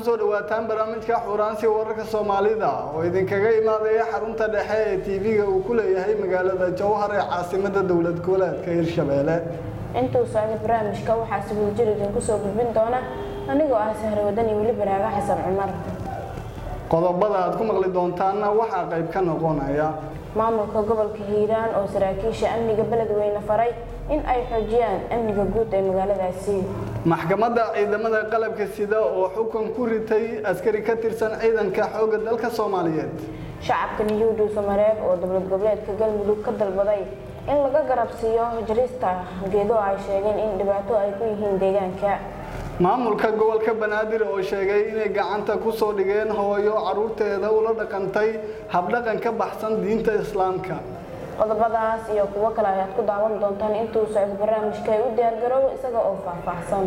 kusoo dhawaataan barnaamijka xuraansi wararka soomaalida oo idinkaga imaadaya xarunta dhexe ee tv-ga uu ku leeyahay magaalada jowhar ee caasimada dowlad goboleedka hirshabeelle intuu socda barnaamijka waxaa sibuuljir idinku soo gudbin doona anigoo ah sahre wadan iyo weli baraaga xasan cumar qodobada aad ku maqli doontaanna waxaa qayb ka noqonaya maamulka gobolka hiiraan oo saraakiisha amniga beledweyne faray in ay xoojiyaan amniga guud ee magaaladaasi maxkamadda ciidamada qalabka sida oo xukun ku ritay askari ka tirsan ciidanka xoogga dalka soomaaliyeed shacabka niyuudhu samareeb oo dowlad goboleedka galmudug ka dalbaday in laga garabsiiyo jarista geedo ay sheegeen in dhibaato ay ku yihiin deegaanka maamulka gobolka banaadir oo sheegay inay gacanta ku soo dhigeen hooyo caruurteeda ula dhaqantay habdhaqan ka baxsan diinta islaamka qodobadaas iyo kuwo kale ayaad ku daawan doontaan intuu socdo barnaamijka ay u diyaargaroobo isaga oo faahfaahsan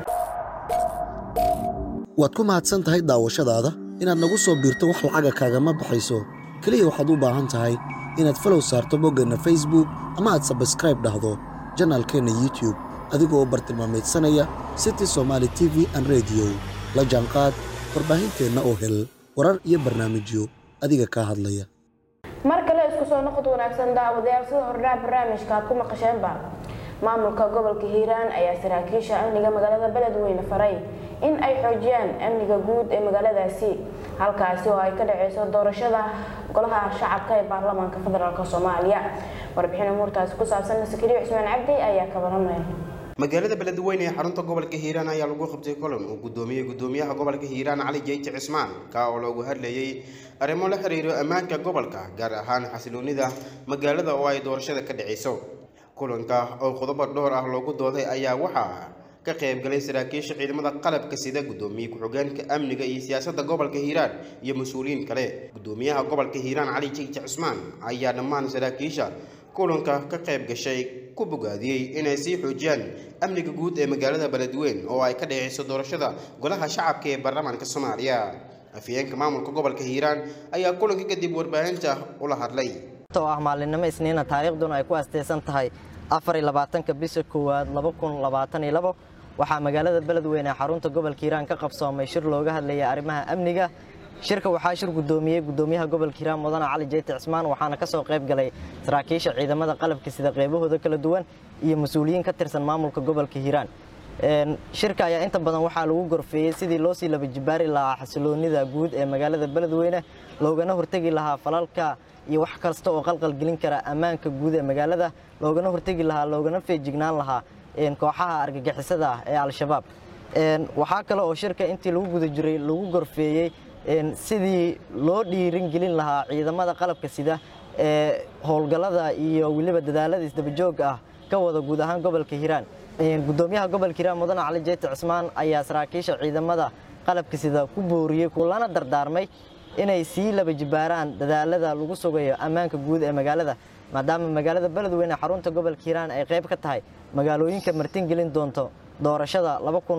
waad ku mahadsan tahay daawashadaada inaad nagu soo biirto wax lacaga kaagama baxayso keliya waxaad u baahan tahay inaad falow saarto boggeenna facebook ama aad sabskraib dhahdo janaalkeenna youtube adigoo bartilmaamaydsanaya city somaali t v an rediyo la jaanqaad warbaahinteenna oo hel warar iyo barnaamijyo adiga kaa hadlaya mar kale isku soo noqod wanaagsan daawadayaal sida hordhaca barnaamijka aad ku maqasheenba maamulka gobolka hiiraan ayaa saraakiisha amniga magaalada beledweyne faray in ay xoojiyaan amniga guud ee magaaladaasi halkaasi oo ay ka dhaceyso doorashada golaha shacabka ee baarlamaanka federaalk soomaaliya warbixin umuurtaasi ku saabsan sakariyo cusmaan cabdi ayaa ka waramaya magaalada beledweyne ee xarunta gobolka hiiraan ayaa lagu qabtay kulan uu gudoomiyey gudoomiyaha gobolka hiiraan cali jeyti cismaan ka oo loogu hadlayay arrimo la xiriiro ammaanka gobolka gaar ahaan xasiloonida magaalada oo ay doorashada ka dhaceyso kulanka oo qodobo dhowr ah loogu dooday ayaa waxaa ka qaybgalay saraakiisha ciidamada qalabka sida gudoomiye ku-xigeenka amniga iyo siyaasadda gobolka hiiraan iyo mas-uuliyiin kale gudoomiyaha gobolka hiiraan cali jeyti cismaan ayaa dhammaan saraakiisha kulanka ka qayb gashay ku bogaadiyey inay sii xoojiyaan amniga guud ee magaalada beledweyne oo ay ka dhaceyso doorashada golaha shacabka ee baarlamaanka soomaaliya afhayeenka maamulka gobolka hiiraan ayaa kulanka kadib warbaahinta ula hadlay oo ah maalinimo isniina taariikhduna ay ku asteysan tahay afar iyo labaatanka bisha koowaad laba kun labaatan iyo labo waxaa magaalada beledweyne ee xarunta gobolka hiiraan ka qabsoomay shir looga hadlayay arrimaha amniga shirka waxaa shir gudoomiyey gudoomiyaha gobolka hiiraan mudane cali jeyti cismaan waxaana ka soo qayb galay saraakiisha ciidamada qalabka sida qaybahooda kala duwan iyo mas-uuliyiin ka tirsan maamulka gobolka hiiraan shirka ayaa inta badan waxaa lagu gorfeeyey sidii loo sii laba jibaari lahaa xasiloonida guud ee magaalada beledweyne loogana hortegi lahaa falalka iyo wax kasta oo qalqal gelin kara ammaanka guud ee magaalada loogana hortegi lahaa loogana feejignaan lahaa kooxaha argagixisada ah ee al-shabaab waxaa kale oo shirka intii lagu guda jiray lagu gorfeeyey sidii loo dhiirin gelin lahaa ciidamada qalabka sida ee howlgallada iyo weliba dadaalada isdabajooga ah ka wada guud ahaan gobolka hiiraan gudoomiyaha gobolka hiiraan mudane cali jeyti cismaan ayaa saraakiisha ciidamada qalabka sida ku booriyey lana dardaarmay inay sii laba jibaaraan dadaalada lagu sugayo ammaanka guud ee magaalada maadaama magaalada beledweyne xarunta gobolka hiiraan ay qayb ka tahay magaalooyinka martin gelin doonto doorashada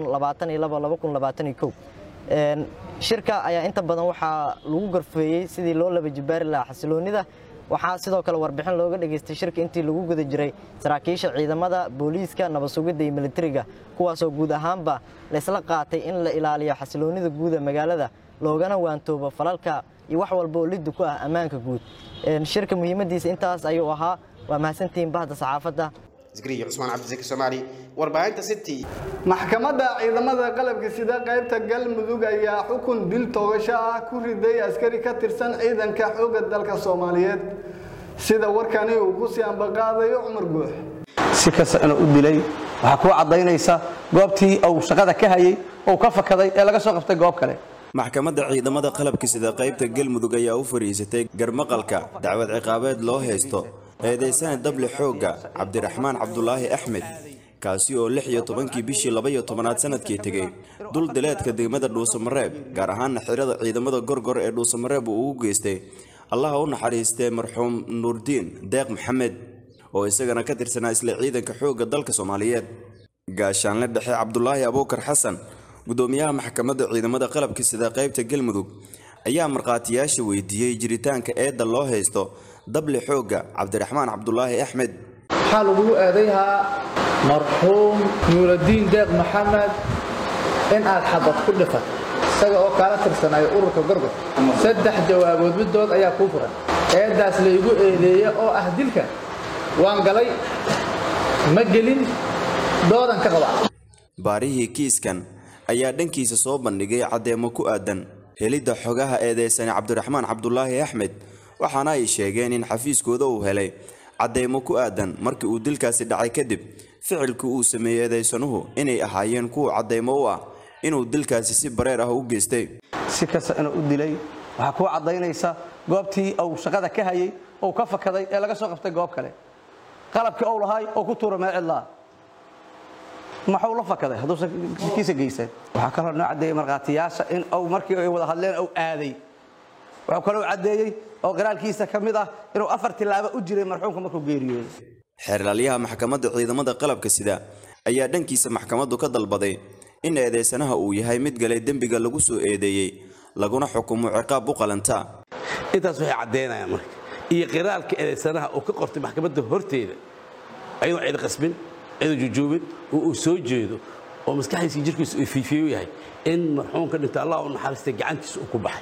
shirka ayaa inta badan waxaa lagu gorfeeyey sidii loo laba jibaari lahaa xasiloonida waxaa sidoo kale warbixin looga dhageystay shirka intii lagu guda jiray saraakiisha ciidamada booliiska nabad sugidda iyo militariga kuwaasoo guud ahaanba laysla qaatay in la ilaaliyo xasiloonida guud ee magaalada loogana waantoobo falalka iyo wax walba oo liddu ku ah ammaanka guud shirka muhiimadiisa intaas ayuu ahaa waa mahadsantihiin bahda saxaafadda cusmaan cabdisaki soomaali warbaahinta city maxkamadda ciidamada qalabka sida qaybta galmudug ayaa xukun dil toogasho ah ku riday askari ka tirsan ciidanka xoogga dalka soomaaliyeed sida warkani uu ku sii ambaqaadayo cumar guux si kastana u dilay waxaa kuu caddaynaysa goobtii uu shaqada ka hayey ou ka fakaday ee laga soo qabtay goob kale maxkamadda ciidamada qalabka sida qaybta galmudug ayaa u fadhiisatay garmaqalka dacwad ciqaabeed loo haysto eedaysana dable xoogga cabdiraxmaan cabdulaahi axmed kaasi oo lix iyo tobankii bishii labaiyo tobanaad sanadkii tegey dul dileedka degmada dhuusamareeb gaar ahaana xirada ciidamada gorgor ee dhuusamareeb uu ugu geystay allaha u naxariistee marxuum nuurdiin deeq maxamed oo isagana ka tirsanaa isla ciidanka xoogga dalka soomaaliyeed gaashaanle dhexe cabdulaahi abuukar xasan gudoomiyaha maxkamadda ciidamada qalabka sida qaybta galmudug ayaa markhaatiyaasha weydiiyey jiritaanka eedda loo haysto dable xoogga cabdiraxmaan cabdulaahi axmed waxaa lagugu eedayhaa marxuum nuuradiin deeq maxamed in aad xabad ku dhifat isaga oo kaala tirsanayo ururka gorgor saddex jawaabood midood ayaa kuu furan eeddaas laygu eedeeye oo ah dilka waan galay ma gelin doodan ka qaba baarihii kiiskan ayaa dhankiisa soo bandhigay caddeemo ku aadan helidda xogaha eedeysane cabdiraxmaan cabdulaahi axmed waxaana ay sheegeen in xafiiskooda uu helay cadeymo ku aadan markii uu dilkaasi dhacay kadib ficilkii uu sameeyey eedeysanuhu inay ahaayeen kuwa cadeymo u ah inuu dilkaasi si bareer ah u geystay si kasta inuu u dilay waxaa kuu caddaynaysa goobtii uu shaqada ka hayay oo ka fakaday ee laga soo qabtay goob kale qalabkii ou lahaay oo ku tuura meel cidlaa maxuu la fakaday hadduusan kiisa geysan waxaa kaloo noo caddeeyey markhaatiyaasha in uu markii ay wada hadleen uu aaday wuxuu kaloo caddeeyey oo qiraalkiisa ka mid ah inuu afar tilaabo u jiray marxuumka markuu geeriyooday xeerlaalyaha maxkamadda ciidamada qalabka sida ayaa dhankiisa maxkamaddu ka dalbaday in eedeysanaha uu yahay mid galay dembiga lagu soo eedeeyey laguna xukumo ciqaab u qalanta intaas waxay caddaynayaan marka iyo qiraalka eedeysanaha uu ka qortay maxkamadda horteeda ayadoo cid qasbin cidoo jujuubin oo uu soo jeedo oo maskaxdiisa jirkiisa uu fiifiyo yahay in marxuumka dhinta allah u naxariistay gacantiisa uu ku baxay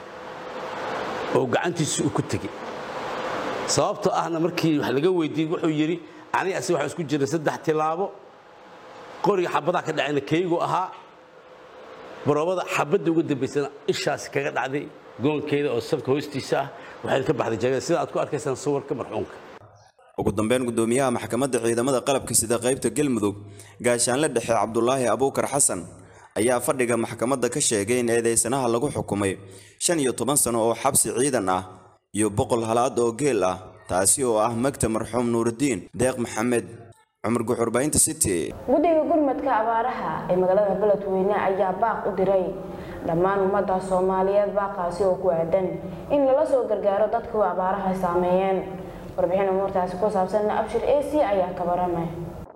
oo gacantiisa uu ku tegey sababtoo ahna markii wax laga weydiiyey wuxuu yidhi aniga asi waxaa isku jiray saddex tilaabo qoriga xabadaha ka dhacayna keygu ahaa baroobada xabadda uga dambaysana ishaasi kaga dhacday goonkeeda oo sabka hoostiisa ah waxayna ka baxday jagada sida aad ku arkaysaan sawirka marxuumka ugu dambeyn gudoomiyaha maxkamadda ciidamada qalabka sida qaybta galmudug gaashaanle dhexe cabdulaahi abuukar xasan ayaa fadhiga maxkamadda ka sheegay in eedeysanaha lagu xukumay shan iyo toban sano oo xabsi ciidan ah iyo boqol halaad oo geel ah taasi oo ah magta marxuum nuurudiin deeq maxamed cumar guxurbaynta city guddiga gurmadka abaaraha ee magaalada beledweyne ayaa baaq u diray dhammaan ummadda soomaaliyeed baaqaasi oo ku aadan in lala soo gargaaro dadka u abaaraha saameeyeen warbixin umuurtaasi ku saabsan abshir ac ayaa ka baramay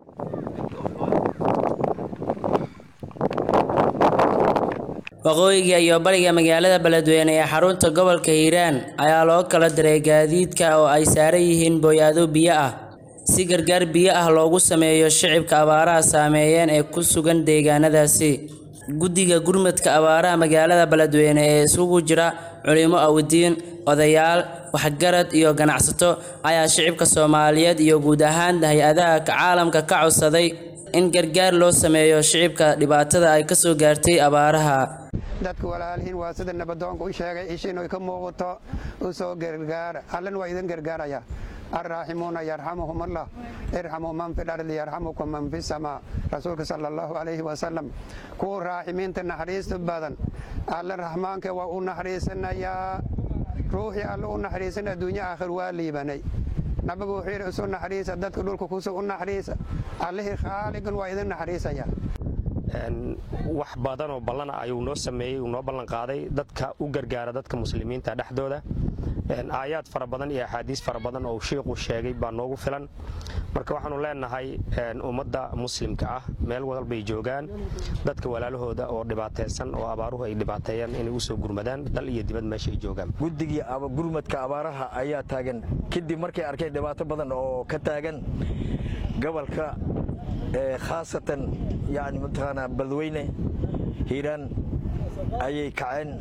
waqooyiga iyo bariga magaalada beledweyne ee xarunta gobolka hiiraan ayaa loo kala diray gaadiidka oo ay saaran yihiin booyaado biyo ah si gargaar biyo ah loogu sameeyo shicibka abaaraha saameeyeen ee ku sugan deegaanadaasi guddiga gurmadka abaaraha magaalada beledweyne ee isugu jira culimo awdiin odayaal waxgarad iyo ganacsato ayaa shicibka soomaaliyeed iyo guud ahaan hay-adaha caalamka ka codsaday in gargaar loo sameeyo shicibka dhibaatada ay ka soo gaartay abaaraha dadka walaalihiin waa sida nabadoonka u sheegay ishiin ay ka muuqato u soo gargaara allan waa idin gargaaraya arraaximuuna yarxamuhum allah irxamuu man fi lardi yarxamukum man fi samaa rasuulka sala allahu calayhi wasalam kuwa raaximiinta naxariista badan alla raxmaanka waa u naxariisanayaa ruuxii alla u naxariisan adduunyo aakhir waa liibanay nabigu wuxuu yidhi isu naxariisa dadka dhulka kusu u naxariisa allihii khaaligan waa idin naxariisaya wax badan oo ballana ayuu noo sameeyey uu noo ballan qaaday dadka u gargaara dadka muslimiinta dhexdooda aayaad fara badan iyo axaadiis fara badan oo shiiqu sheegay baa noogu filan marka waxaanu leenahay ummadda muslimka ah meel walbay joogaan dadka walaalahooda oo dhibaataysan oo abaaruhu ay dhibaateeyaan inay u soo gurmadaan dal iyo dibad meesha ay joogaan guddigii gurmadka abaaraha ayaa taagan kadib markay arkeen dhibaato badan oo ka taagan gobolka khaasatan yani mataqaanaa beledweyne hiiraan ayay kaceen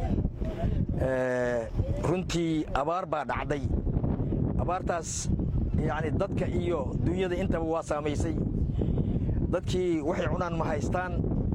runtii abaar baa dhacday abaartaas yani dadka iyo dunyada intaba waa saamaysay dadkii waxay cunaan ma haystaan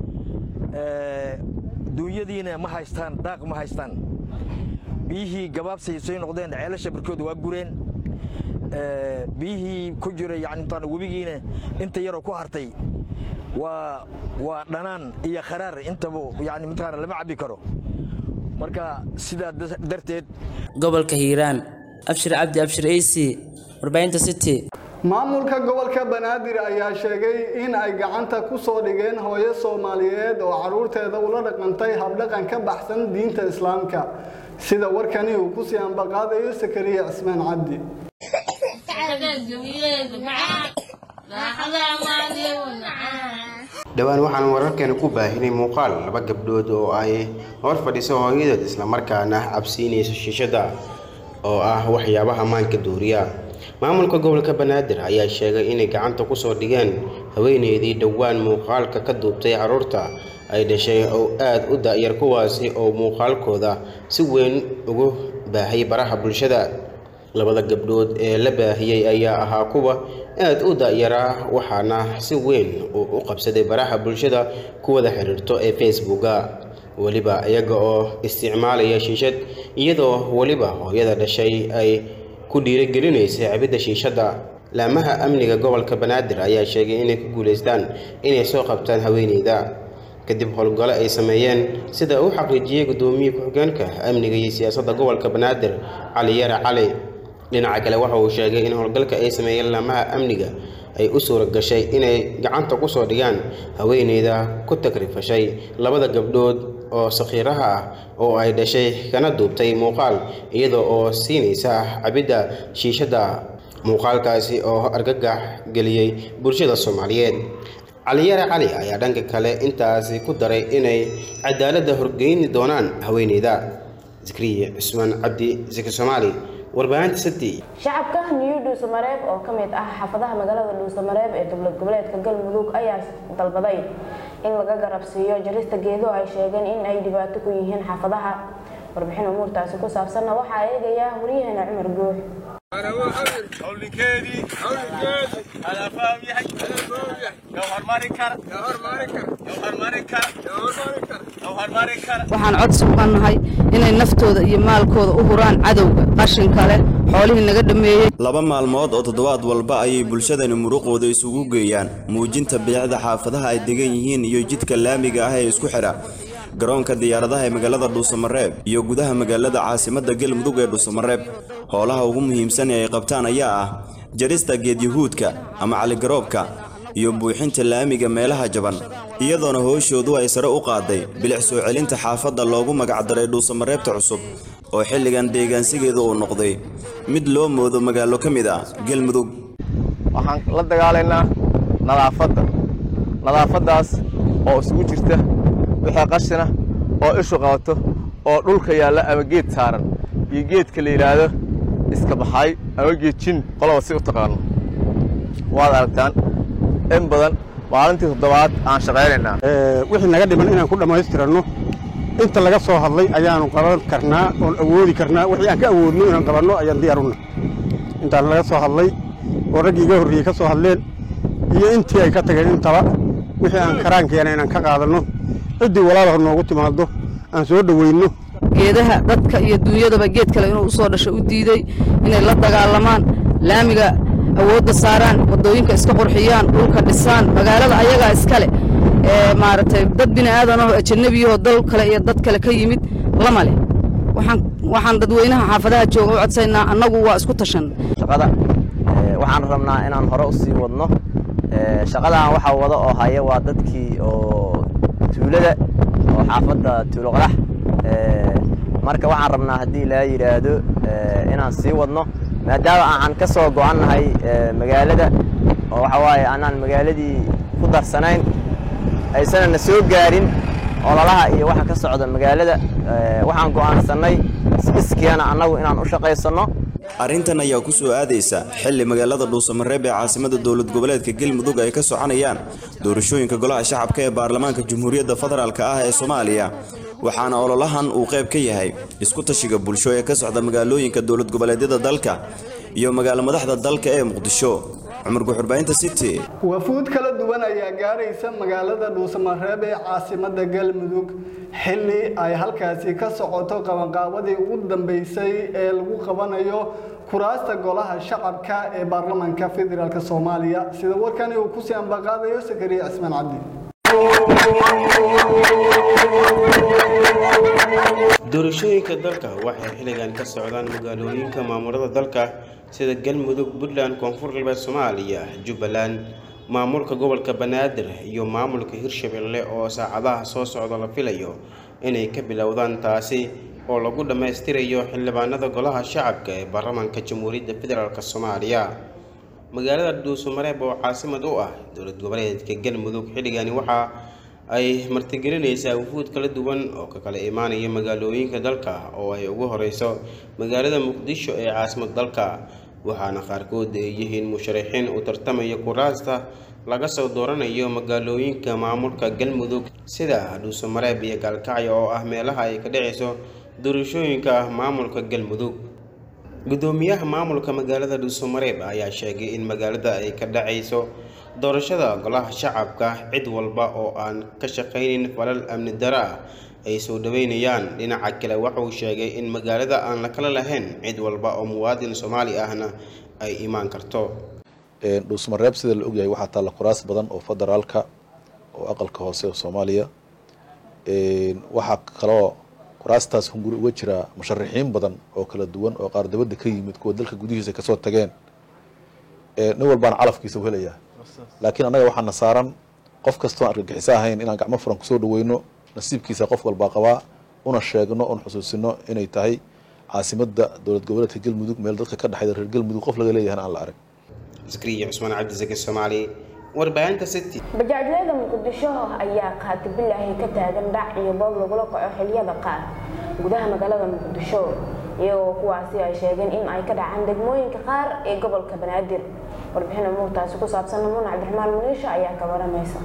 duunyadiina ma haystaan daaq ma haystaan biyihii gabaabsay soo noqdeen ceelasha barkooda waa gureen biyihii ku jira yani mataqaana webigiina inta yaroo ku hartay waa waa dhanaan iyo kharaar intaba yani mataqaana lama cabbi karo marka sidaa darteed gobolka hiiraan abshir cabdi abshir ac warbaahinta city maamulka gobolka banaadir ayaa sheegay in ay gacanta ku soo dhigeen hooyo soomaaliyeed oo caruurteeda ula dhaqantay habdhaqan ka baxsan diinta islaamka sida warkani uu ku sii ambaqaadayo sakariya cismaan cabdi dhowaan waxaan wararkeena ku baahinay muuqaal laba gabdhood oo ay hor fadhiso hooyadood islamarkaana cabsiinayso shishada oo ah waxyaabaha maanka duuriya maamulka gobolka banaadir ayaa sheegay inay gacanta kusoo dhigeen haweeneydii dhowaan muuqaalka ka duubtay carruurta ay dhashay oo aad u da'yar kuwaasi oo muuqaalkooda si weyn ugu baahiyay baraha bulshada labada gabdhood ee la baahiyey ayaa ahaa kuwa aad u da'yaraa waxaana si weyn uu u qabsaday baraha bulshada ku wada xiriirto ee facebooka weliba iyaga oo isticmaalaya shiishad iyadoo weliba hooyada dhashay ay ku dhiirigelinaysay cabidda shiishadda laamaha amniga gobolka banaadir ayaa sheegay inay ku guulaystaan inay soo qabtaan haweeneyda kadib howlgalo ay sameeyeen sida uu xaqiijiyey guddoomiye ku-xigeenka amniga iyo siyaasadda gobolka banaadir cali yare cali dhinaca kale waxa uu sheegay in howlgalka ay sameeyeen laamaha amniga ay u suura gashay inay gacanta ku soo dhigaan haweeneyda ku takrifashay labada gabdhood oo sakhiiraha ah oo ay dhashay kana duubtay muuqaal iyada oo siinaysa cabidda shiishadda muuqaalkaasi oo argagax geliyey bulshada soomaaliyeed caliyare cali ayaa dhanka kale intaasi ku daray inay cadaaladda horgeyni doonaan haweeneyda zikriye cusmaan cabdi zikri soomaali warbaahinta city shacabka new dhuusamareeb oo ka mid ah xaafadaha magaalada dhuusamareeb ee dowlad goboleedka galmudug ayaa dalbaday in laga garabsiiyo jarista geedo ay sheegeen in ay dhibaato ku yihiin xaafadaha warbixin umuurtaasi ku saabsanna waxaa eegaya waryaheena cumar guux waxaan codsi uga nahay inay naftooda iyo maalkooda u huraan cadowga qashinka leh xoolihii naga dhammeeyey laba maalmood oo toddobaad walba ayay bulshadani muruqooda isugu geeyaan muujinta bilicda xaafadaha ay degan yihiin iyo jidka laamiga ah ee isku xidha garoonka diyaaradaha ee magaalada dhuusamareeb iyo gudaha magaalada caasimadda galmudug ee dhuusamareeb howlaha ugu muhiimsan ee ay qabtaan ayaa ah jarista geedyahuudka ama caligaroobka iyo buuxinta laamiga meelaha jaban iyadoona hooshoodu ay sare u qaaday bilic soo celinta xaafadda loogu magacdaray dhuusamareebta cusub oo xilligan deegaansigeedu uu noqday mid loo moodo magaalo ka mid ah galmudug waxaan la dagaalaynaa nadaafadda nadaafaddaas oo isugu jirta wixii qashina oo ishu qabato oo dhulka yaalla ama geed saaran iyo geedka la yidhaahdo iska baxay ama geed jin qoloba si u taqaano waad aragtaan in badan maalintii toddobaad aan shaqaynaynaa wixii naga dhiman inaan ku dhammaystiranno inta laga soo hadlay ayaanu qaban karnaa oon awoodi karnaa wixii aan ka awoodno inaan qabanno ayaan diyaaruna intaan laga soo hadlay oo raggii iga horreeyey ka soo hadleen iyo intii ay ka tageen intaba wixii aan karaankeena inaan ka qaadanno ciddii walaalaha noogu timaado aan soo dhoweyno geedaha dadka iyo duunyadaba geed kale inuu usoo dhasho u diiday inay la dagaalamaan laamiga awoodda saaraan waddooyinka iska qurxiyaan dhulka dhisaan magaalada ayagaa iskale ee maaragtay dad bini aadanoo ajannabiyahoo dal kale iyo dad kale ka yimid lama leh waxaan waxaan dadweynaha xaafadaha jooga u codsaynaa annagu waa isku tashan shaqada ee, waxaan rabnaa inaan hore u sii wadno Ee, shaqadan waxaa wada oo haya waa dadkii oo tuulada oo xaafadda tuulo qodax Ee, marka waxaan rabnaa haddii laa yidhaahdo ee, inaan sii wadno maadaama aan ka soo go'annahay ee, magaalada oo waxa waaye aanaan magaaladii ku darsanayn aysanan na soo gaarin ololaha iyo waxa ka socda magaalada Ee, waxaan go'aansannay iskiyana annagu inaan u shaqaysanno arrintan ayaa ku soo aadaysa xilli magaalada dhuusamareeb ee caasimada dowlad goboleedka galmudug ay ka soconayaan doorashooyinka golaha shacabka ee baarlamaanka jamhuuriyadda federaalk ah ee soomaaliya waxaana ololahan uu qayb ka yahay isku tashiga bulsho ee ka socda magaalooyinka dowlad goboleedyada dalka iyo magaalo madaxda dalka ee muqdisho cumar guxurbaahinta city wafuud kala duwan ayaa gaaraysa magaalada dhuusamareeb ee caasimada galmudug xilli ay halkaasi ka socoto qabanqaabadii ugu dambeysay ee lagu qabanayo kuraasta golaha shacabka ee baarlamaanka federaalk soomaaliya sida warkani uu kusii ambaqaadayo sakariya cismaan cabdi doorashooyinka dalka waxay xilligan ka socdaan magaalooyinka maamulada dalka sida galmudug puntland koonfur galbeed soomaaliya jubbaland maamulka gobolka banaadir iyo maamulka hirshabelle oo saacadaha soo socda la filayo inay ka bilowdaan taasi oo lagu dhammaystirayo xildhibaanada golaha shacabka ee baarlamaanka jamhuuriyadda federaalk soomaaliya magaalada dhuusamareeb oo caasimad u ah dowlad goboleedka galmudug xilligani waxaa ay martigelinaysaa wufuud kala duwan oo ka kala imaanaya magaalooyinka dalka oo ay ugu horeyso magaalada muqdisho ee caasimad dalka waxaana qaarkood ay yihiin musharaxiin u tartamaya kuraasta laga soo dooranayo magaalooyinka maamulka galmudug sida dhuusamareeb iyo gaalkacyo oo ah meelaha ay ka dhacayso doorashooyinka maamulka galmudug gudoomiyaha maamulka magaalada dhuusamareeb ayaa sheegay in magaalada ay ka dhacayso doorashada golaha shacabka cid walba oo aan ka shaqaynin falal amni daro ah ay soo dhaweynayaan dhinaca kale wuxuu sheegay in magaalada aan la kala lahayn cid walba oo muwaadin soomaali ahna ay imaan karto dhuusmareeb sida la ogyahay waxaa taalla kuraas badan oo federaalka oo aqalka hoose oo soomaaliya waxaa kaloo kuraastaas hunguri uga jira musharaxiin badan oo kala duwan oo qaar dabadda ka yimid kuwa dalka gudihiisa kasoo tageen nin walbaana calafkiisa u helayaa laakiin annaga waxaana saaran qof kastoo aan argagixiso ahayn inaan gacmo furan kusoo dhaweyno nasiibkiisa qof walbaa qabaa una sheegno una xusuusino inay tahay caasimadda dowlad goboleedka galmudug meel dadka ka dhexayda reer galmudug qof laga leeyahan aan la arag askariya cusmaan cabdisaki soomaali warbaahinta city bajaajyada muqdisho ayaa qaatibilaahi ka taagan dhac iyo boob lagula kaco xiliyada qaar gudaha magaalada muqdisho iyagoo kuwaasi ay sheegeen in ay ka dhacaan degmooyinka qaar ee gobolka banaadir warbixin umuurtaasi ku saabsan muun cabdiraxmaan muniisha ayaa ka waramaysa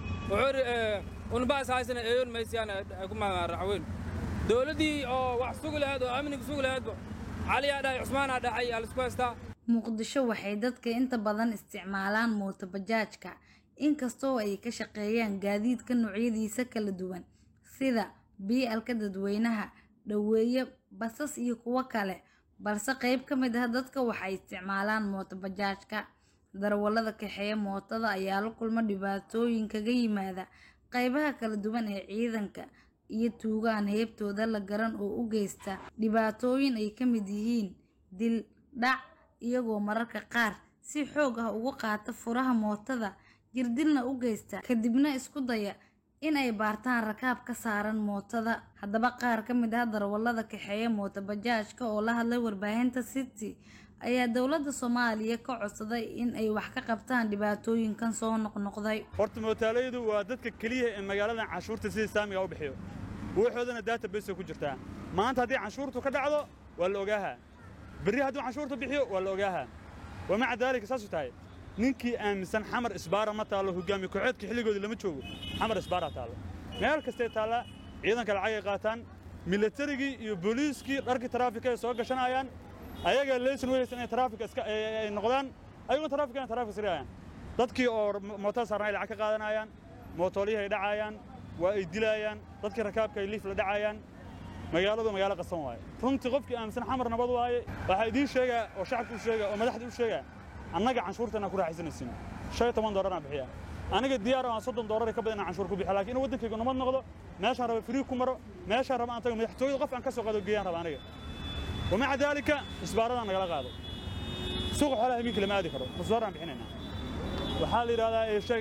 unbaas haysana eeyon maysiyaan ku raxweyn dowladdii oo wax sugi lahayd oo amniga sugi lahaydba caliyaa dhahay cusmaanaa dhacay alisku haystaa muqdisho waxay dadka inta badan isticmaalaan mooto bajaajka inkastoo ay ka shaqeeyaan gaadiidka noocyadiisa kala duwan sida bii'alka dadweynaha dhaweeye basas iyo kuwo kale balse qayb ka mid ah dadka waxay isticmaalaan mooto bajaajka darawallada kaxeeya mootada ayaa la kulma dhibaatooyin kaga yimaada qaybaha kala duwan ee ciidanka iyo tuugaan heebtooda la garan oo u geysta dhibaatooyin ay ka mid yihiin dil dhac iyagoo mararka qaar si xoog ah ugu qaata furaha mootada jirdilna u geysta kadibna isku daya in ay baartaan rakaab ka saaran mootada haddaba qaar ka mid ah darawallada kaxeeya mooto bajaajka oo la hadlay warbaahinta city ayaa dowladda soomaaliya ka codsaday in ay wax ka qabtaan dhibaatooyinkan soo noqnoqday horta mootaalaydu waa dadka keliya ee magaaladan canshuurta sida saamiga u bixiyo wuxoodana database ku jirtaa maanta haddii canshuurtu ka dhacdo waa la ogaahaa berri hadduu canshuurta bixiyo waa la ogaahaa wamaca daalika saasuu tahay ninkii aaminsan xamar isbaara ma taallo hogaamiye kooxeedka xilligoodii lama joogo xamar isbaaraa taallo meel kastay taallaa ciidanka lacagay qaataan milatarigii iyo booliiskii dharkii taraafika ay soo gashanayaan ayagaa leysan weysan inay taraafika iska ay noqdaan ayagoo taraafika inay taraafika sirayaan dadkii oo mootada saarnaa ay lacag ka qaadanayaan mootoolihii ay dhacayaan waa ay dilaayaan dadkii rakaabka ay liif la dhacayaan magaaladu magaalo qasan waaye runtii qofkii aaminsan xamar nabad waaye waxaa idiin sheegaa oo shacabka u sheegaa oo madaxda u sheegaa annaga canshuurtana ku raaxaysanaysin shan iyo toban doolaraan bixiya aniga diyaar aan soddon doolar ka badan inaan canshuur ku bixiya laakiin in waddankayga nabad noqdo meeshaan raba firii ku maro meeshaan raba aan tago madaxtooyada qof aan ka soo qaado geeyaan raba aniga wamaca daalika isbaaradaan nagala qaado suuqa xoolaha habeenkii lama aadi karo musbaaraan bixinaynaa waxaa la yidhahdaa sheeg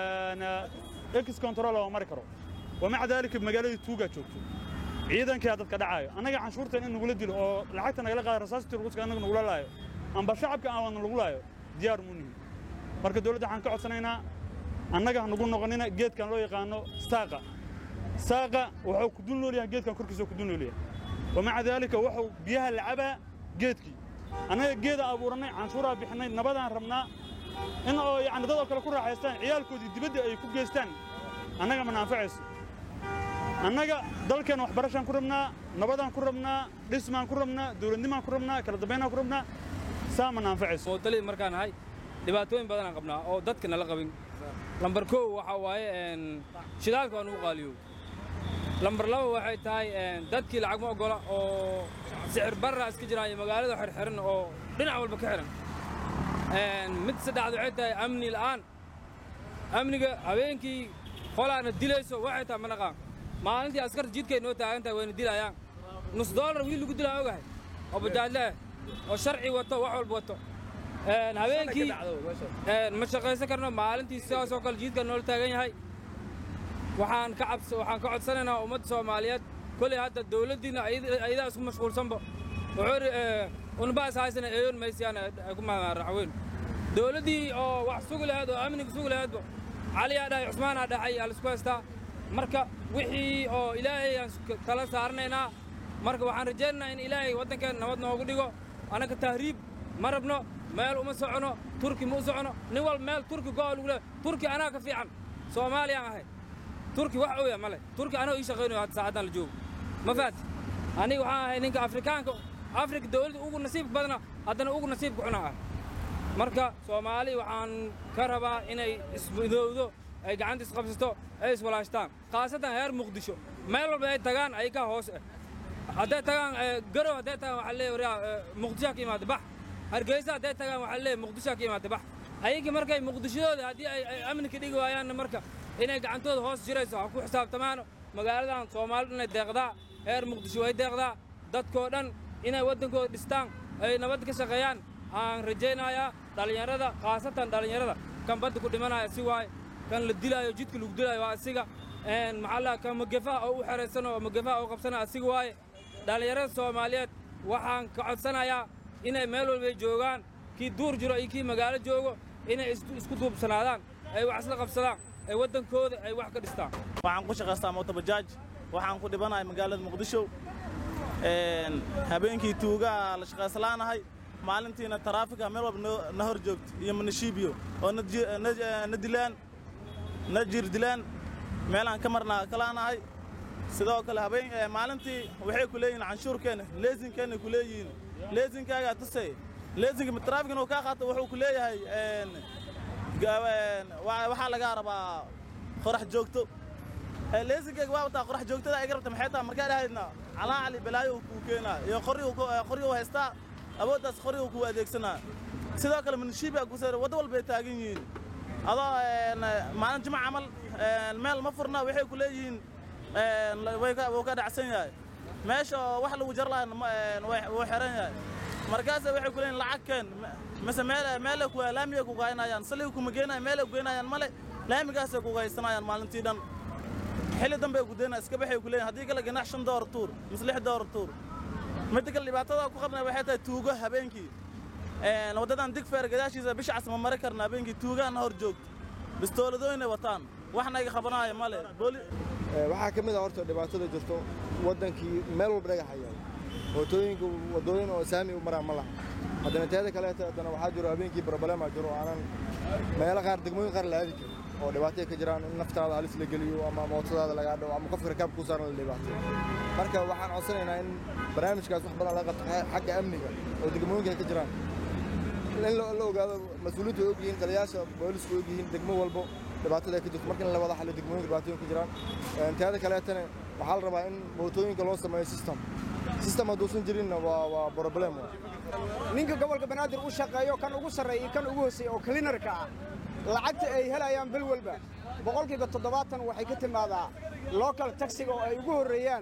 ex control oo mari karo wamaca daalika magaaladii tuugaa joogto ciidankaa dadka dhacaayo annaga canshuurtan in nagula dilo oo lacagta nagala qaada rasaastii ruuska annaga nagula laayo amba shacabka aan wadna lagu laayo diyaar mu nihin marka dowladda waxaan ka codsanaynaa annaga ha nagu noqonina geedkan loo yaqaano saaqa saaqa wuxuu ku dul noolyahay geedkan korkiisa ku dul noolyahay wamaca daalika wuxuu biyaha lacabaa geedkii annaga geeda abuurannay canshuuraa bixinay nabadaan rabnaa in oo yacni dad oo kale ku raaxaystaan ciyaalkoodii dibadda ay ku geystaan annaga ma naanfacayso annaga dalkeen waxbarashaan ku rabnaa nabadaan ku rabnaa dhismaan ku rabnaa dowladnimaan ku rabnaa kala dambaynaan ku rabnaa saa ma naanfacayso mootolid markaan nahay dhibaatooyin badanaan qabnaa oo dadka nala qabin lambar kow waxaa waaye shidaalka waa nugu qaaliyo lambar laba waxay tahay dadkii lacag ma oggola oo sicir barra iska jiraan iyo magaalada xirxiran oo dhinac walba ka xiran mid saddexaad waxay tahay amni la'aan amniga habeenkii qolaana dilayso waxay tahay ma naqaan maalintii askarta jidkay noo taagan tahay wayna dilayaan nus doolar wiil lagu dilaa ogahay oo bajaadle ah oo sharci wato wax walba wato habeenkii ma shaqaysan karno maalintii sidaas oo kale jidka noola taagan yahay waxaan ka cabs waxaan ka codsanaynaa ummadda soomaaliyeed kolay hadda dowladdiina ayadaa isku mashquulsanba wuxuu unbaas haysana eeyon maysiyaan ku raxweyn dowladdii oo wax sugi lahayd oo amniga sugi lahaydba caliyaa dhahay cusmaanaa dhacay alisku haystaa marka wixii oo ilaahay aan kala saaranaynaa marka waxaan rajaynaynaa in ilaahay waddankeena nabad noogu dhigo annaga tahriib ma rabno meel uma socono turki ma u socono nin wal meel turki go'a lagu leeyahay turki anaa ka fiican soomaaliyaan ahay turki wax ooya male turki anoo ii shaqaynayo hadda saacaddan la joogo ma faati aniga waxaan ahay ninka afrikaanka afrika dowladda ugu nasiibka badna haddana ugu nasiibka xuna ah marka soomaali waxaan ka rabaa inay ismidowdo ay gacanta isqabsato ay iswalaashtaan khaasatan heer muqdisho meel walba ay tagaan ayagaa hoos ah hadday tagaan garow hadday tagaan waxaa leeyahay waryaa muqdishoa ka imaada bax hargeysa hadday tagaan waxaa leeyahay muqdishoa ka imaada bax ayagii markay muqdishadooda haddii ay ay amni ka dhigi waayaanna marka inay gacantooda hoos jirayso ha ku xisaabtamaano magaaladan soomaalidu inay deeqdaa heer muqdisho way deeqdaa dadkoo dhan inay waddankooda dhistaan ay nabad ka shaqeeyaan aan rajaynayaa dhallinyarada khaasatan dhallinyarada kan badda ku dhimanaya si waaye kan la dilaayo jidka lagu dilaayo waa asiga maxaa la kan magafaha oo u xeraysan oo magafaha oo qabsanaya asiga waaye dhallinyarada soomaaliyeed waxaan ka codsanayaa inay meel walbay joogaan kii duur jiro iyo kii magaalo joogo inay isku duubsanaadaan ay wax isla qabsadaan ay waddankooda ay wax ka dhistaan waxaan ku shaqaystaa mootobajaaj waxaan ku dhibanahay magaalada muqdisho habeenkii tuugaa la shaqayslaanahay maalintiina taraafika meel walba na hor joogto iyo manashiibiyo oo na dilaan na jir dilaan meelaan ka marnaa kalaanahay sidoo kale habeen maalintii waxay ku leeyihiin canshuurkeena leesinkeenna ku leeyihiin leesinkaagaa tusay leesinka taraafikana uu kaa qaato wuxuu ku leeyahay waxaa lagaa rabaa qorax joogto leesinkayga waa wataa qorax joogtada ay garabta maxay tahay markaa dhahaydna calaa cali balaayo kuu keenaa iyo qoryu haystaa awooddaas qoryu kuu adeegsanaa sidoo kale manshiibaa ku sare waddo walbay taagan yihiin adoo maalin jimca camal meel ma furna waxay ku leeyihiin wuu ka dhacsan yahay meesha wax lagu jar lahaa wuu xiran yahay markaase waxay ku leeyihin lacag keen mise meele ku laamiga ku gaynayaan saliga kuma geenayan meele ku geynayaan male laamigaasay ku gaysanayaan maalintii dhan xilli dambe ku deynaa iska baxay ku leeyihin haddii kale ganax shan door tuur mise lix door tuur midda kale dhibaatada ku qabnay waxay tahay tuugo habeenkii waddadan digfeer gadaashiisa bisha cas ma mari karna habeenkii tuugaana hor joogto bistooladooyinay wataan waxna iga qabanaayo male waxaa ka mid a horta dhibaatada jirto waddankii meel walba dhagax hayaan mootooyinka waddooyin oo saami u maraan ma laha haddana teeda kaleeta haddana waxaa jiro habeenkii barbalema jiro aanan meelo qaar degmooyin qaar la aadi karin oo dhibaatay ka jiraan in naftaada halis la geliyo ama mootadaada lagaa dhawo ama qofka rakaab kuu saaran la dhibaateyo marka waxaan codsanaynaa in barnaamijkaas wax badan laga qabto xagga amniga oo degmooyinka ay ka jiraan in la ogaado mas-uuliintu ay ogyihiin taliyaasha boolisku ogyihiin degmo walbo dhibaatada ay ka jirto marka in la wada xallo degmooyinka dhibaatooyin ka jiraan teeda kaleetana waxaa la rabaa in mootooyinka loo sameeyo system system hadduusan jirinna waa waa problem ninka gobolka banaadir u shaqeeyo kan ugu sarreeya iyo kan ugu hooseeya oo cleanerka ah lacagta ay helayaan bil walba boqolkiiba toddobaatan waxay ka timaadaa local taxiga oo ay ugu horreeyaan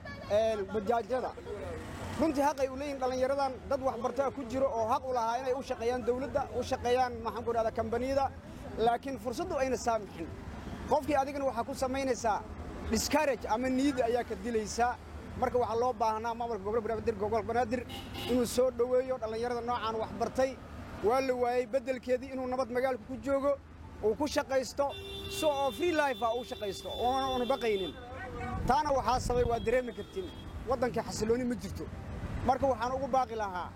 bajaajyada runtii xaq ay u leeyihin dhallinyaradan dad waxbartaa ku jiro oo xaq u lahaa inay u shaqeeyaan dawladda u shaqeeyaan maxaan ku idhahdaa kambaniyada laakiin fursaddu ayna saamixin qofkii adigana waxaa ku samaynaysaa discourage ama niida ayaa ka dilaysaa marka waxaa loo baahnaa maamulka gobolka banaadir gobolka banaadir inuu soo dhoweeyo dhallinyarada noocaan wax bartay waa la waayey beddelkeedii inuu nabad magaalka ku joogo uu ku shaqaysto so oo free life ah uu shaqaysto oona baqaynin taana waxaa sabay waa dareemi kartiin waddankii xasilooni ma jirto marka waxaan ugu baaqi lahaa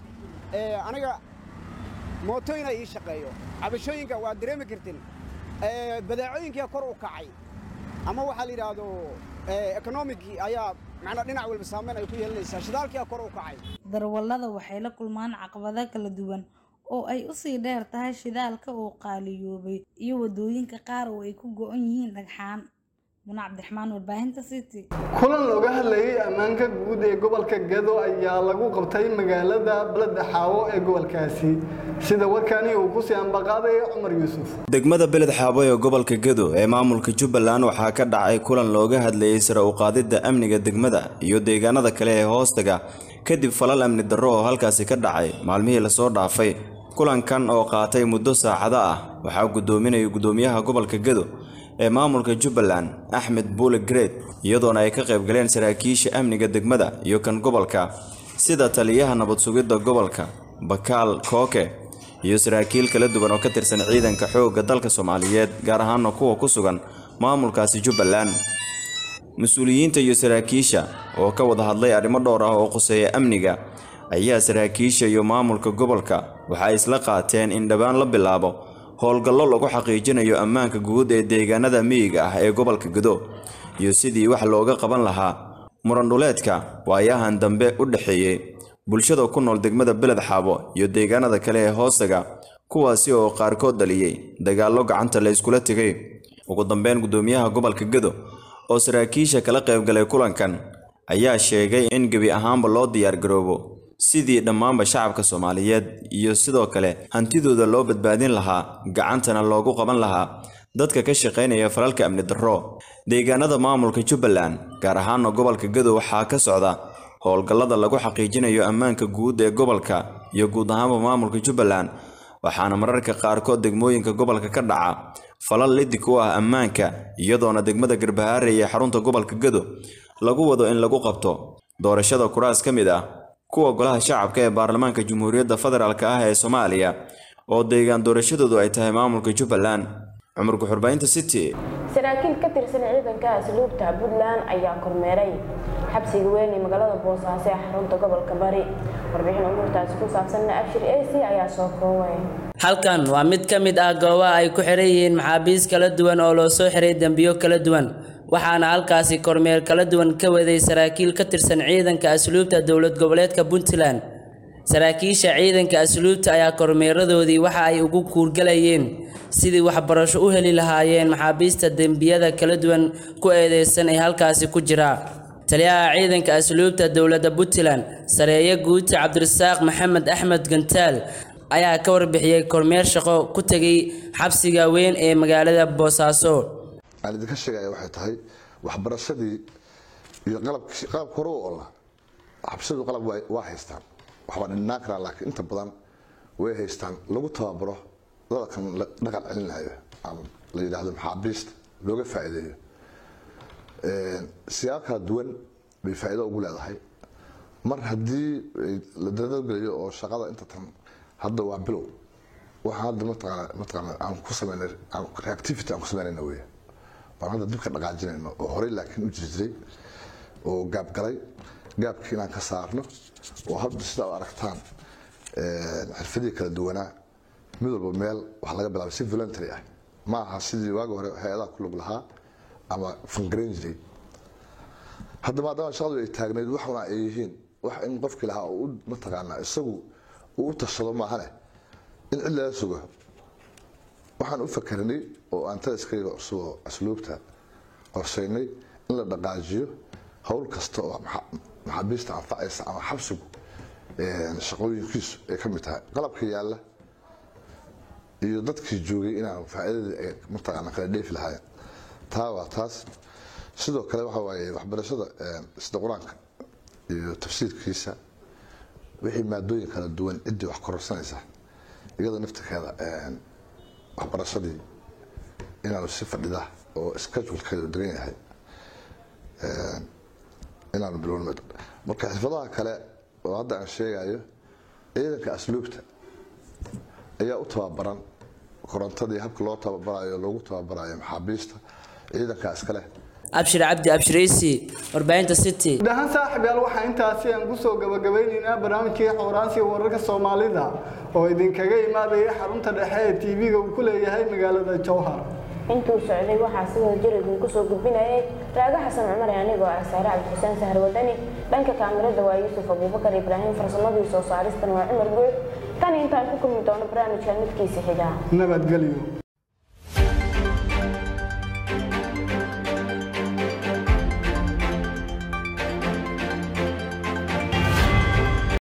aniga mootooyina ii shaqeeyo cabashooyinka waa dareemi kartiin badeecooyinkia kor u kacay ama waxaa la yidhaahdo economicii ayaa macnaa dhinac walba saameyn ay ku yeelanaysaa shidaalkia kor u kacay darwallada waxay la kulmaan caqabado kala duwan oo ay u sii dheer tahay shidaalka oo qaaliyoobay iyo waddooyinka qaar oo ay ku go'an yihiin dhagxaan muna cabdiraxmaan warbaahinta city kulan looga hadlayay ammaanka guud ee gobolka gado ayaa lagu qabtay magaalada beleda xaawo ee gobolkaasi sida warkani uu ku sii ambaqaaday cumar yuusuf degmada beled xaabo ee gobolka gado ee maamulka jubbaland waxaa ka dhacay kulan looga hadlayay sare u qaadidda amniga degmada iyo deegaanada kale ee hoostaga kadib falal amni darro oo halkaasi ka dhacay maalmihii lasoo dhaafay kulankan oo qaatay muddo saacado ah waxaa guddoominaya guddoomiyaha gobolka gado ee maamulka jubbaland axmed buule greed iyadoona ay ka qayb galeen saraakiisha amniga degmada iyo kan gobolka sida taliyaha nabad sugidda gobolka bakaal kooke iyo saraakiil kala duwan oo ka tirsan ciidanka xoogga dalka soomaaliyeed gaar ahaana kuwa ku sugan maamulkaasi jubbaland mas-uuliyiinta iyo saraakiisha oo ka wada hadlay arrimo dhowr ah oo quseeya amniga ayaa saraakiisha iyo maamulka gobolka waxay isla qaateen in dhowaan la bilaabo howlgallo lagu xaqiijinayo ammaanka guud ee deegaanada miyiga ah ee gobolka gado iyo sidii wax looga qaban lahaa murandhuleedka waayahan dambe u dhexeeyey bulshada ku nool degmada beled xaabo iyo deegaanada kale ee hoostaga kuwaasi oo qaarkood dhaliyey dagaallo gacanta la iskula tegay ugu dambeyn guddoomiyaha gobolka gado oo saraakiisha kala qaybgalay kulankan ayaa sheegay in gebi ahaanba loo diyaargaroobo sidii dhammaanba shacabka soomaaliyeed iyo sidoo kale hantidooda loo badbaadin lahaa gacantana loogu qaban lahaa dadka ka shaqaynaya falalka amni darro deegaanada maamulka jubbaland gaar ahaana gobolka gado waxaa ka socda howlgallada lagu xaqiijinayo ammaanka guud ee gobolka iyo guud ahaanba maamulka jubbaland waxaana mararka qaarkood degmooyinka gobolka ka dhaca falal lidig u ah ammaanka iyadoona degmada garbahaare ee xarunta gobolka gado lagu wado in lagu qabto doorashada kuraas ka mid ah kuwa golaha shacabka ee baarlamaanka jamhuuriyadda federaalk ah ee soomaaliya oo deegaan doorashadoodu ay tahay maamulka jubbaland cumar guxurbaynta city saraakiil ka tirsan ciidanka asluubta puntland ayaa kormeeray xabsiga weyn ee magaalada boosaaso ee xarunta gobolka bari warbixin umuurtaasi ku saabsanna abshir ac ayaa soo koobay halkan waa mid ka mid ah goobaha ay ku xiran yihiin maxaabiis kala duwan oo loo soo xiray dembiyo kala duwan waxaana halkaasi kormeer kala duwan ka waday saraakiil ka tirsan ciidanka asluubta dowlad goboleedka puntland saraakiisha ciidanka asluubta ayaa kormeeradoodii waxa ay ugu kuurgalayeen sidii waxbarasho u heli lahaayeen maxaabiista dembiyada kala duwan ku eedeysan ee halkaasi ku jira taliyaha ciidanka asluubta dowladda puntland sareeye guuti cabdirasaaq maxamed axmed gantaal ayaa ka warbixiyey kormeer shaqo ku tegay xabsiga weyn ee magaalada boosaaso aan idinka sheegaya waxay tahay waxbarashadii iyo qalabkii qalabka hore u olla xabsadu qalab waa waa haystaan waxbaa dhinaan karaa laakiin inta badan way haystaan lagu tababaro dadkan la dhaqan celinayo ama la yidhaahdo maxaabiista looga faa'iideeyo siyaabo kala duwan bay faa'iido ugu leedahay mar haddii la dadagelayo oo shaqada inta tan hadda waa bilow waxaan hadda mataqaana mataqaana aan ku sameynay reactivity aan ku sameynayna weeye baan hadda dib ka dhaqaajinayno oo horey laakiin u jiri jiray oo gaabgalay gaabkii inaan ka saarno oo hadda sida u aragtaan xirfadihii kala duwanaa mid walba meel wax laga bilaabay si voluntary ah ma aha sidii waagi hore hay-adaha ku lug lahaa ama fangarayn jiray hadda maadaama shaqadu ay taagnayd waxuna ay yihiin wax in qofkii lahaa uu mataqaanaa isagu uu u tashado maahane in cid laga sugo waxaan u fakarnay oo aan taliskayga cusuboo asluubta qorshaynay in la dhaqaajiyo howl kasta oo maxaabiista anfacaysa ama xabsigu shaqooyinkiisu ay ka mid tahay qalabka yaalla iyo dadkii joogay inaan faa'iidadii ay mataqaana kala dheefi lahaayeen taa waa taas sidoo kale waxa waaye waxbarashada sida qur-aanka iyo tafsiirkiisa wixii maadooyin kala duwan ciddii wax kororsanaysa iyada naftirkeeda waxbarashadii inaanu si fadhida oo schedulkeedu degan yahay inaanu bilowno marka xirfadaha kale oo hadda aan sheegayo ciidanka asluubta ayaa u tababaran korontadii habka loo tababarayo loogu tababarayo maxaabiista ciidankaas kale abshir cabdi abshiraysi warbaahinta city dhahan saaxiib yaal waxaa intaasi aan kusoo gabagabeynaynaa barnaamijkii xooraansiga wararka soomaalida oo idinkaga imaadaya xarunta dhexe ee tv-ga uu ku leeyahay magaalada jowhar intuu socday waxaa sidoo jir idinku soo gudbinayay raago xasan cumar anigoo ah saare cabdixuseen sahar wadani dhanka kaamirada waa yuusuf abuubakar ibraahim farsamadii soo saaristan waa cumar guud tan intaan ku kulmi doono barnaamijka midkiisa xigaa nabadgelyo